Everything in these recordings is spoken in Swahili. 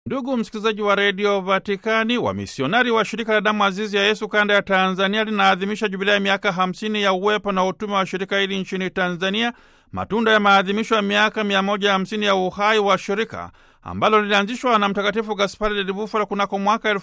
Ndugu msikilizaji wa redio Vatikani, wamisionari wa shirika la damu azizi ya Yesu kanda ya Tanzania linaadhimisha jubilea ya miaka 50 ya uwepo na utume wa shirika hili nchini Tanzania, matunda ya maadhimisho ya miaka 150 ya uhai wa shirika ambalo lilianzishwa na Mtakatifu Gaspari del Bufalo kunako mwaka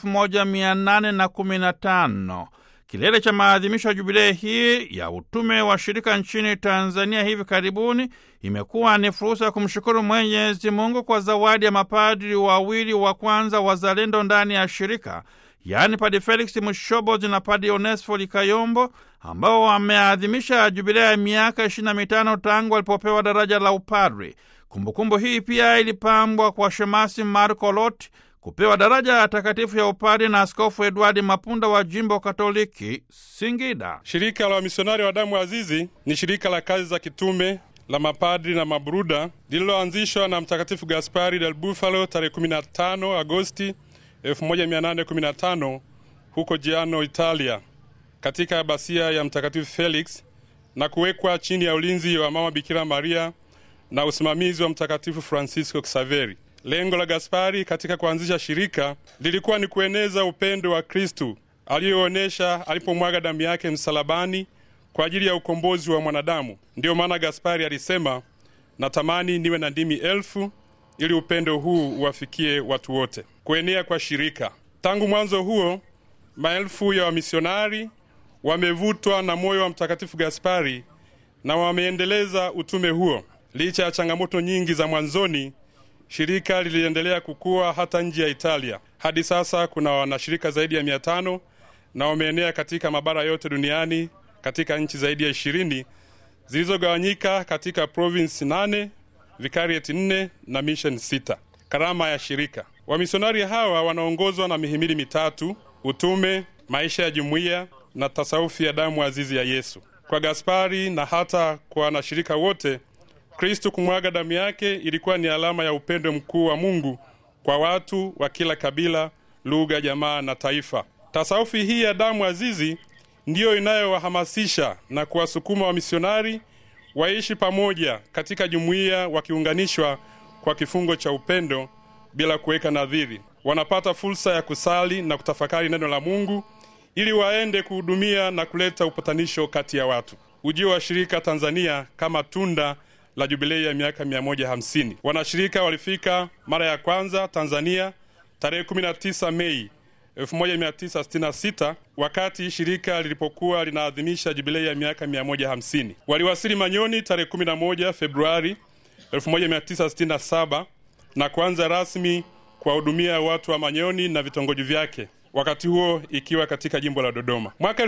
1815. Kilele cha maadhimisho ya jubilei hii ya utume wa shirika nchini Tanzania hivi karibuni imekuwa ni fursa ya kumshukuru Mwenyezi Mungu kwa zawadi ya mapadri wawili wa kwanza wazalendo ndani ya shirika, yaani Padi Felix Mushobozi na Padi Onesfo Likayombo, ambao wameadhimisha jubilea ya miaka 25 tangu walipopewa daraja la upadri. Kumbukumbu hii pia ilipambwa kwa shemasi Marco Lot kupewa daraja ya takatifu ya upadri na Askofu Edwadi Mapunda wa jimbo Katoliki Singida. Shirika la wamisionari wa damu azizi ni shirika la kazi za kitume la mapadri na mabruda lililoanzishwa na Mtakatifu Gaspari del Bufalo tarehe 15 Agosti 1815 huko Jiano, Italia, katika abasia ya Mtakatifu Felix na kuwekwa chini ya ulinzi wa Mama Bikira Maria na usimamizi wa Mtakatifu Francisco Xaveri. Lengo la Gaspari katika kuanzisha shirika lilikuwa ni kueneza upendo wa Kristu aliyoonyesha alipomwaga damu yake msalabani kwa ajili ya ukombozi wa mwanadamu. Ndiyo maana Gaspari alisema, natamani niwe na ndimi elfu ili upendo huu uwafikie watu wote. Kuenea kwa shirika, tangu mwanzo huo, maelfu ya wamisionari wamevutwa na moyo wa Mtakatifu Gaspari na wameendeleza utume huo. Licha ya changamoto nyingi za mwanzoni, shirika liliendelea kukua hata nje ya Italia. Hadi sasa kuna wanashirika zaidi ya mia tano na wameenea katika mabara yote duniani katika nchi zaidi ya ishirini zilizogawanyika katika provinsi nane, vikarieti nne na mission sita. Karama ya shirika, wamisionari hawa wanaongozwa na mihimili mitatu: utume, maisha ya jumuiya na tasawufi ya damu azizi ya Yesu. Kwa Gaspari na hata kwa wanashirika wote Kristu kumwaga damu yake ilikuwa ni alama ya upendo mkuu wa Mungu kwa watu wa kila kabila, lugha, jamaa na taifa. Tasawufi hii ya damu azizi ndiyo inayowahamasisha na kuwasukuma wamisionari waishi pamoja katika jumuiya, wakiunganishwa kwa kifungo cha upendo bila kuweka nadhiri. Wanapata fursa ya kusali na kutafakari neno la Mungu ili waende kuhudumia na kuleta upatanisho kati ya watu. Ujio wa shirika Tanzania kama tunda la jubilei ya miaka 150. Wanashirika walifika mara ya kwanza Tanzania tarehe 19 Mei 1966 wakati shirika lilipokuwa linaadhimisha jubilei ya miaka 150. Waliwasili Manyoni tarehe 11 Februari 1967 na kuanza rasmi kuwahudumia watu wa Manyoni na vitongoji vyake, wakati huo ikiwa katika jimbo la Dodoma. Mwaka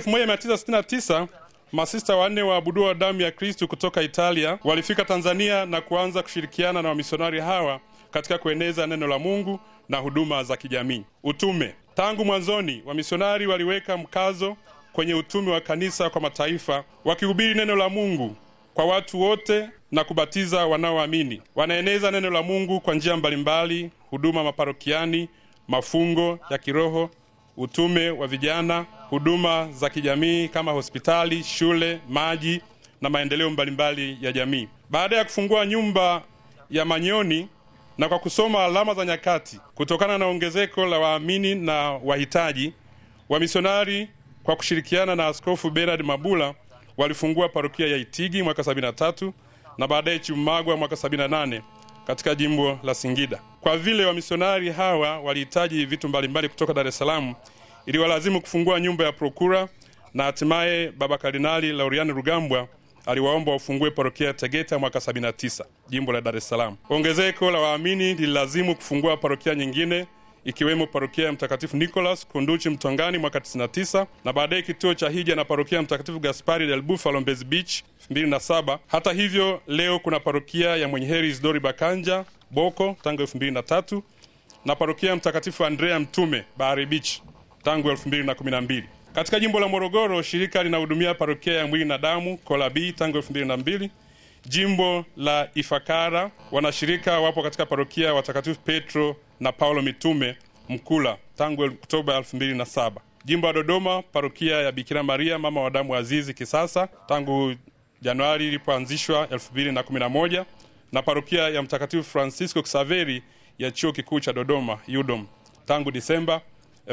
1969 masista wanne waabudu wa damu ya Kristu kutoka Italia walifika Tanzania na kuanza kushirikiana na wamisionari hawa katika kueneza neno la Mungu na huduma za kijamii. Utume. Tangu mwanzoni, wamisionari waliweka mkazo kwenye utume wa kanisa kwa mataifa, wakihubiri neno la Mungu kwa watu wote na kubatiza wanaoamini. Wanaeneza neno la Mungu kwa njia mbalimbali: huduma maparokiani, mafungo ya kiroho, utume wa vijana, huduma za kijamii kama hospitali, shule, maji na maendeleo mbalimbali ya jamii. Baada ya kufungua nyumba ya Manyoni na kwa kusoma alama za nyakati, kutokana na ongezeko la waamini na wahitaji, wamisionari kwa kushirikiana na Askofu Bernard Mabula walifungua parokia ya Itigi mwaka 73 na baadaye Chimagwa mwaka 78 katika jimbo la Singida. Kwa vile wamisionari hawa walihitaji vitu mbalimbali kutoka Dar es Salaam, iliwalazimu kufungua nyumba ya prokura, na hatimaye Baba Kardinali Lauriani Rugambwa aliwaomba wafungue parokia ya Tegeta mwaka 79 jimbo la Dar es Salaam. Ongezeko la waamini lililazimu kufungua parokia nyingine ikiwemo parokia ya Mtakatifu Nicholas Kunduchi Mtongani mwaka 99 na baadaye kituo cha hija na parokia ya Mtakatifu Gaspari del Bufalo Mbezi Beach 2007. Hata hivyo, leo kuna parokia ya Mwenye Heri Isidori Bakanja Boko tangu 2003 na parokia ya Mtakatifu Andrea Mtume Bahari Beach tangu 2012. Katika jimbo la Morogoro, shirika linahudumia parokia ya Mwili na Damu Kolabii tangu 2002. Jimbo la Ifakara, wanashirika wapo katika parokia ya watakatifu Petro na Paulo Mitume Mkula tangu Oktoba 2007. Jimbo la Dodoma, parokia ya Bikira Maria mama wa damu azizi Kisasa tangu Januari ilipoanzishwa 2011 na parokia ya Mtakatifu Francisco Xaveri ya chuo kikuu cha Dodoma UDOM tangu Disemba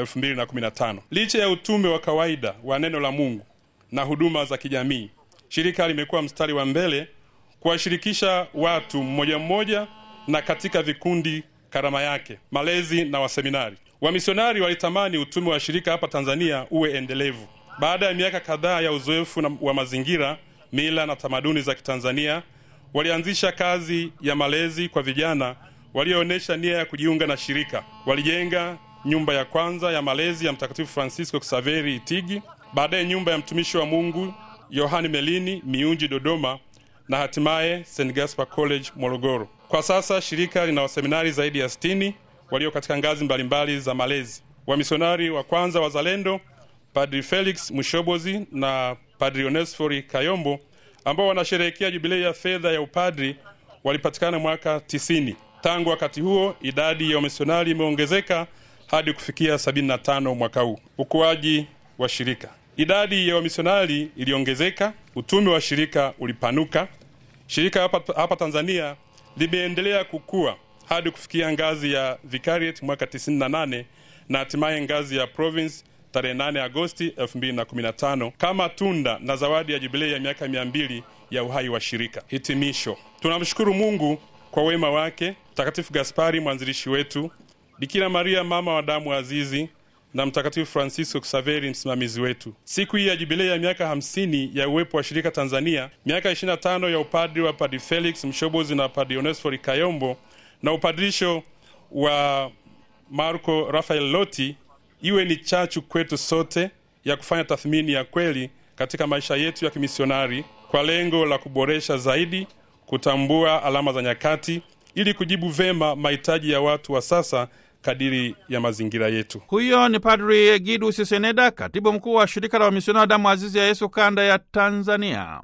2015. Licha ya utume wa kawaida wa neno la Mungu na huduma za kijamii, shirika limekuwa mstari wa mbele kuwashirikisha watu mmoja mmoja na katika vikundi karama yake, malezi na waseminari. Wamisionari walitamani utume wa shirika hapa Tanzania uwe endelevu. Baada ya miaka kadhaa ya uzoefu na- wa mazingira, mila na tamaduni za Kitanzania, walianzisha kazi ya malezi kwa vijana walioonyesha nia ya kujiunga na shirika. Walijenga nyumba ya kwanza ya malezi ya Mtakatifu Francisco Xaveri Itigi, baadaye nyumba ya mtumishi wa Mungu Yohani Melini Miunji Dodoma, na hatimaye St Gaspar College Morogoro. Kwa sasa shirika lina waseminari zaidi ya 60 walio katika ngazi mbalimbali za malezi. Wamisionari wa kwanza wazalendo Padri Felix Mushobozi na Padri Onesfori Kayombo ambao wanasherehekea jubilei ya fedha ya upadri walipatikana mwaka 90. Tangu wakati huo idadi ya wamisionari imeongezeka hadi kufikia 75 mwaka huu. Ukuaji wa shirika, idadi ya wamisionari iliongezeka, utume wa shirika ulipanuka. Shirika hapa, hapa Tanzania limeendelea kukua hadi kufikia ngazi ya vicariate mwaka 98 na hatimaye ngazi ya province tarehe 8 Agosti 2015 kama tunda na zawadi ya jubilei ya miaka 200 ya uhai wa shirika. Hitimisho, tunamshukuru Mungu kwa wema wake, Mtakatifu Gaspari mwanzilishi wetu, Bikira Maria mama wa damu azizi na Mtakatifu Francisco Xaveri msimamizi wetu. Siku hii ya jubilei ya miaka 50 ya uwepo wa shirika Tanzania, miaka 25 ya upadri wa Padri Felix Mshobozi na Padri Onesfori Kayombo na upadirisho wa Marco Rafael Loti iwe ni chachu kwetu sote ya kufanya tathmini ya kweli katika maisha yetu ya kimisionari kwa lengo la kuboresha zaidi, kutambua alama za nyakati ili kujibu vema mahitaji ya watu wa sasa kadiri ya mazingira yetu. Huyo ni Padri Egidus Seneda, katibu mkuu wa shirika la wamisionari damu azizi ya Yesu kanda ya Tanzania.